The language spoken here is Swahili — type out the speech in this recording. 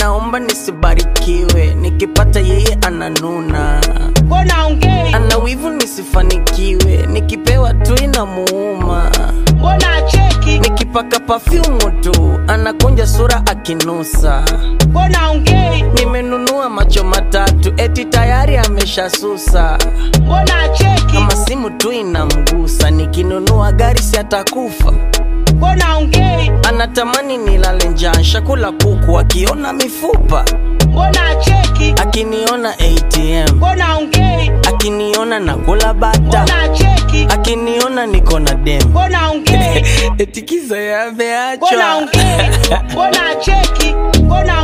anaomba nisibarikiwe nikipata yeye ananuna mbona ongei ana wivu nisifanikiwe nikipewa tu inamuuma mbona cheki nikipaka pafyumu tu anakunja sura akinusa mbona ongei nimenunua macho matatu eti tayari ameshasusa mbona cheki kama simu tu inamgusa nikinunua gari si atakufa mbona ongei anatamani nilale njaa shakula kuku akiona mifupa mbona cheki akiniona atm mbona ongei akiniona nakula bata mbona cheki akiniona niko na dem mbona ongei etikiza mbona yameachwa ongei mbona cheki mbona